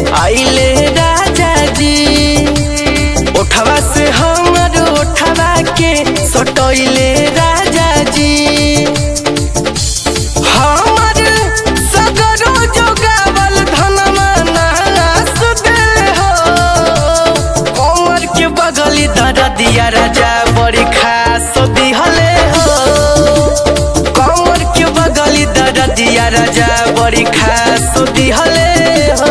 आइले राजा जी उठवा से हमर उठवा के सटैले राजा जी हमर सगरो जोगावल धनमा नास देले हो कमर के बगली दरदिया राजा बड़ी खास दिहले हो कमर के बगली दरदिया राजा बड़ी खास दिहले हो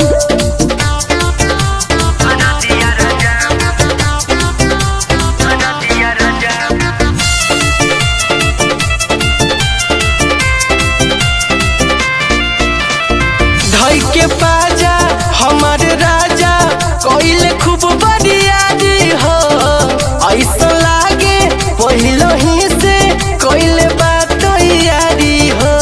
धई के पाजा हमार राजा कोइले खूब बड़ियारी हो ऐसा लागे पहिलो ही से कोइले बात यारी हो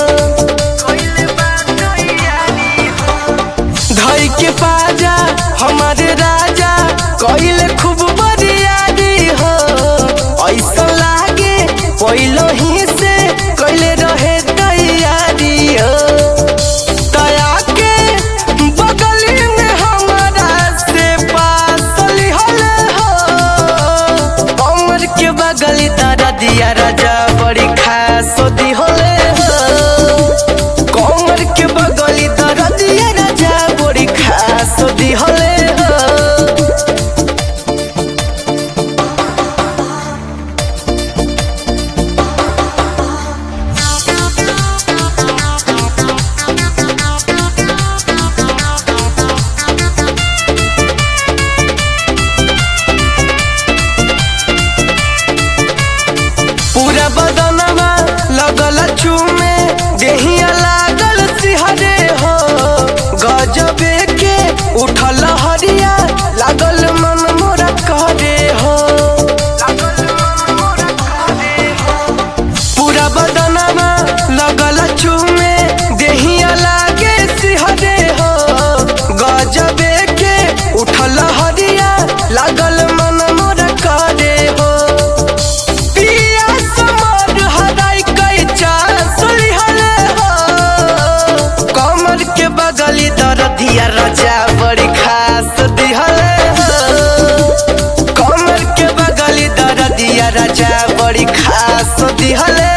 धई के पाजा हमार राजा कोइले खूब बड़ियारी हो ऐसा लागे पहिलो ही से कोइले रहे तैयारी हो दया के बगली में हमारा से पास लिहले हो कमर के बगली तारा दिया राजा बड़ी खास दिहले हो कमर के बगली तारा दिया राजा बड़ी खास दिहले हो पूरा बदनवा लगल चूमे देहिया लागल सिहरे हो गजबे के उठल हरिया लागल मन मोरा करे हो पूरा बदनवा लगल चूमे देहिया लागे सिहरे हो गजबे के उठल हरिया लागल मन मोरा करे हो पिया समर हराई कई चांस लिहले हो कमर के बगली दरदिया राजा बड़ी खास दिहले हो कमर के बगली दरदिया राजा बड़ी खास दिहले